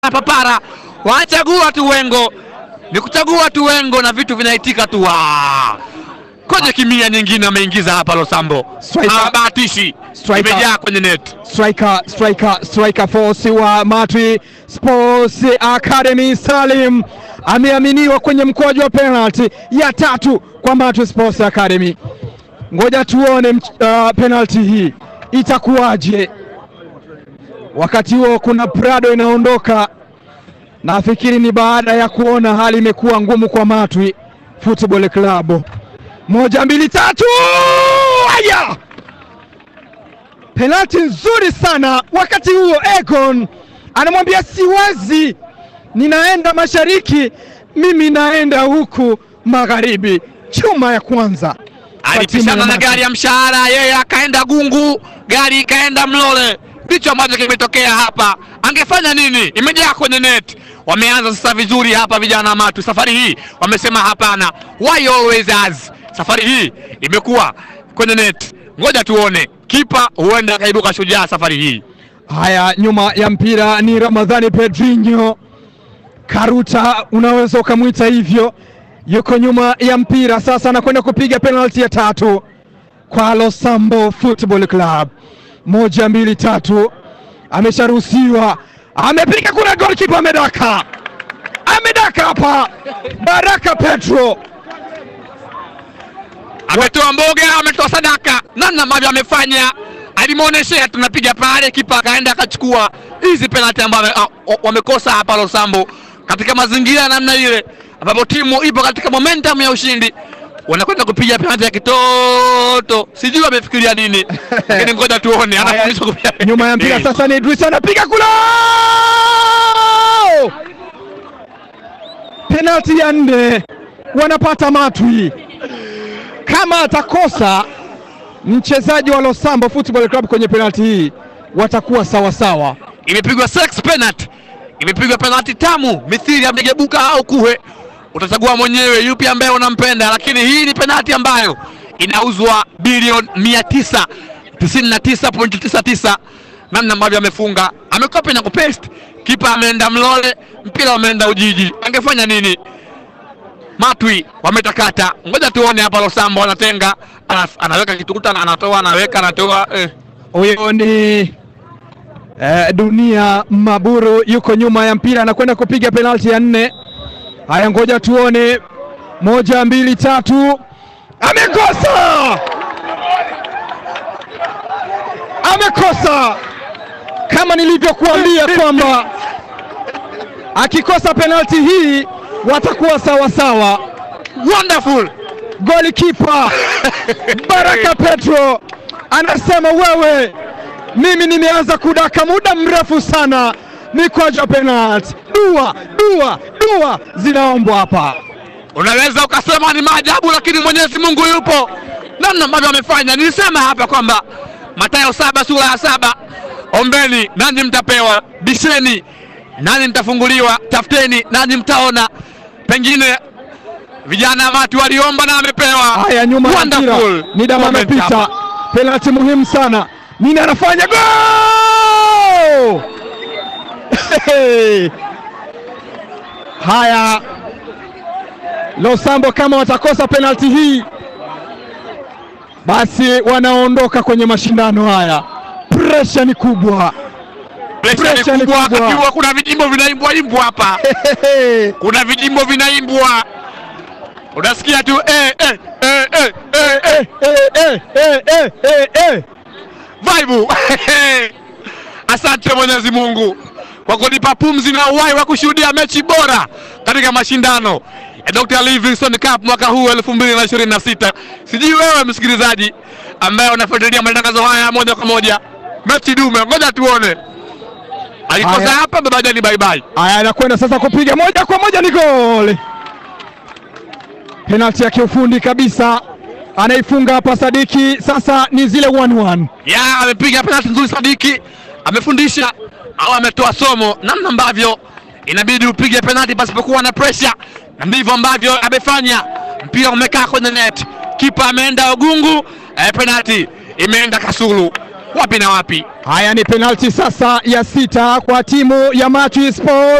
papara, wanachagua tu wengo, ni kuchagua tu wengo na vitu vinaitika tu wa kwenye kimia nyingine ameingiza hapa Losambo, Striker. habahatishi, Striker. imejaa kwenye net. striker striker striker force wa Matwi Sports Academy Salim ameaminiwa kwenye mkwaju wa penalty ya tatu kwa Matwi Sports Academy. Ngoja tuone mch- uh, penalty hii itakuwaje. Wakati huo kuna Prado inaondoka, nafikiri ni baada ya kuona hali imekuwa ngumu kwa Matwi Football Club. Moja mbili tatu, aya! penalti nzuri sana. Wakati huo Egon anamwambia siwezi, ninaenda mashariki, mimi naenda huku magharibi. Chuma ya kwanza kwa timu Alipishana ya na Mati. gari ya mshahara, yeye akaenda Gungu, gari ikaenda Mlole. Ndicho ambacho kimetokea hapa. Angefanya nini? Imejaa kwenye net. Wameanza sasa vizuri hapa vijana wa Matu. Safari hii wamesema hapana, why always us. Safari hii imekuwa kwenye net. Ngoja tuone, kipa huenda akaibuka shujaa safari hii. Haya, nyuma ya mpira ni Ramadhani Pedrinho Karuta, unaweza ukamwita hivyo, yuko nyuma ya mpira sasa, anakwenda kupiga penalti ya tatu kwa Losambo Football Club. Moja, mbili, tatu, amesharuhusiwa, amepiga, kuna goalkeeper amedaka, amedaka hapa, Baraka Petro ametoa mboga, ametoa sadaka, namna ambavyo amefanya alimwonyeshea, tunapiga pale, kipa akaenda akachukua hizi penalti ambazo ah, wa- wamekosa hapa Losambo, katika mazingira ya namna ile ambapo timu ipo katika momentum ya ushindi, wanakwenda kupiga penalti ya kitoto, sijui wamefikiria nini, lakini ngoja tuone, Haya, anafundishwa kupiga nyuma ya mpira Eh. sasa ni Idris anapiga kula, penalti ya nne, wanapata Matwi. Kama atakosa mchezaji wa Losambo Football Club kwenye penalti hii watakuwa sawa sawa. imepigwa sex penalty, imepigwa penalty tamu mithili ya mgebuka au kuhe, utachagua mwenyewe yupi ambaye unampenda, lakini hii ni penalty ambayo inauzwa bilioni 999.99 namna ambavyo amefunga, amekopi na kupaste, kipa ameenda Mlole, mpira umeenda Ujiji. Angefanya nini? Matwi wametakata, ngoja tuone hapa. Losambo anatenga, ana- anaweka kitukuta, anatoa, anaweka, anatoa eh. Huyo ni eh, Dunia Maburu yuko nyuma ya mpira anakwenda kupiga penalti ya nne. Haya, ngoja tuone, moja mbili tatu, amekosa, amekosa kama nilivyokuambia kwamba akikosa penalti hii watakuwa sawa sawa. Wonderful Golikipa Baraka Petro anasema wewe, mimi nimeanza kudaka muda mrefu sana mikwaju ya penalti. Dua dua dua zinaombwa hapa. Unaweza ukasema ni maajabu, lakini Mwenyezi Mungu yupo. Namna ambavyo amefanya, nilisema hapa kwamba Mathayo saba sura ya saba, ombeni nanyi mtapewa, bisheni nanyi mtafunguliwa, tafuteni nanyi mtaona. Pengine vijana watu waliomba na amepewa. Haya, nyuma ya mpira Wonderful ni dama moment amepita, hapa. penalti muhimu sana. Nini anafanya? Go! Haya, Losambo kama watakosa penalti hii, basi wanaondoka kwenye mashindano haya. Presha ni kubwa. Presha Pressure ni ni kubwa, kubwa. akiwa kuna vijimbo vinaimbwa imbwa hapa, kuna vijimbo vinaimbwa, unasikia tu eh, eh, eh, eh, eh, eh. Eh, eh, eh, eh, eh. Vaibu. Asante Mwenyezi Mungu kwa kunipa pumzi na uhai wa kushuhudia mechi bora katika mashindano ya Dr. Livingstone Cup mwaka huu 2026. Sijui wewe msikilizaji ambaye unafuatilia matangazo haya moja kwa moja, mechi dume, ngoja tuone. Alikosa Haya. hapa babaja ni bye bye. Haya, anakwenda sasa kupiga moja kwa moja, ni goli. Penalti ya kiufundi kabisa, anaifunga hapa Sadiki. Sasa ni zile 1-1. ya amepiga penalti nzuri Sadiki, amefundisha au ametoa somo namna ambavyo inabidi upige penalti pasipokuwa na pressure, na ndivyo ambavyo amefanya. Mpira umekaa kwenye net, kipa ameenda Ogungu, eh, penalti imeenda Kasulu. wapi na wapi. Haya ni penalti sasa ya sita kwa timu ya Matwi Sports.